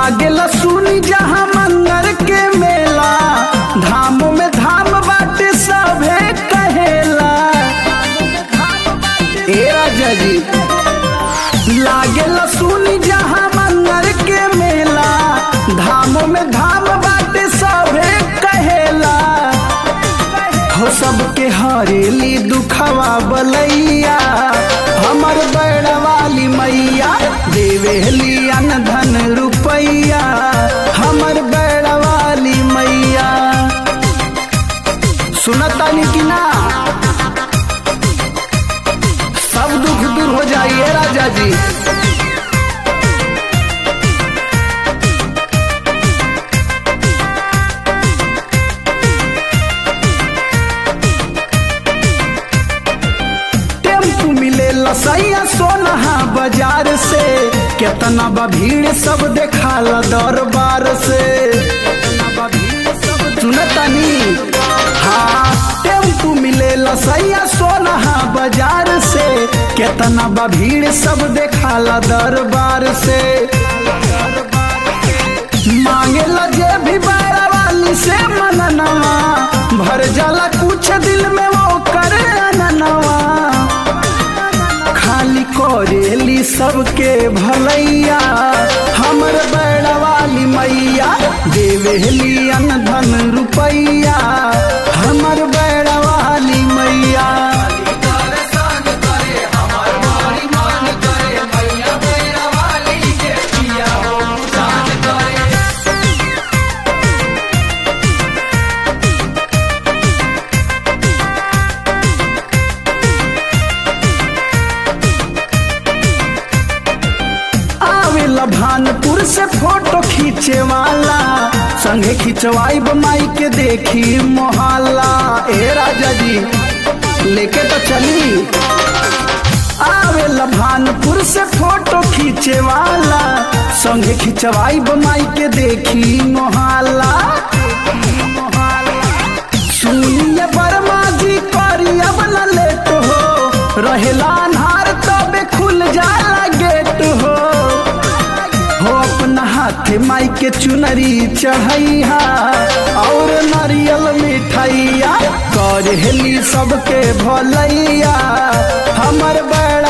लागेल सुनी जहाँ मंगर के मेला धाम में धाम बाटे सभे कहेला ए राजा जी लागेल सुनी जहाँ मंगर के मेला धाम में धाम बाटे सभे कहेला हो सबके हरेली दुखवा बलैया हमर बड़ वाली मैया देवेली अन धन रुपैया हमर बड़ वाली मैया सुनतानी कि ना सब दुख दूर हो जाइए राजा जी टेम्पू मिले लसैया सोनहा बाजार से केतना बा भीड़ सब देखाला दरबार से सुनतनी हाँ टेम्पू मिले लसैया सोनहा बाजार से केतना बा भीड़ सब देखाला दरबार से मांगे लगे भी बारा वाली से मननवा भर जाला कुछ दिल में वो करे अननवा खाली करेली सबके भलैया हमर बड़ वाली मैया देवेली अन धन रुपैया हमर बड़ वाली मैया आवेला भानपुर से फोटो खींचे वाला संगे खिंचवाई माई के देखी मोहल्ला ए राजा जी लेके तो चली आवेला भानपुर से फोटो खींचे वाला संगे खिंचवाई माई के देखी मोहल्ला सुनिए बर्मा जी करी अब न लेट हो रहेला अन्हार तबे खुल जाला गेट हो हो अपना हाथ माई के चुनरी चढ़ैया और नारियल मिठाइया करेली सबके भलैया हमर बड़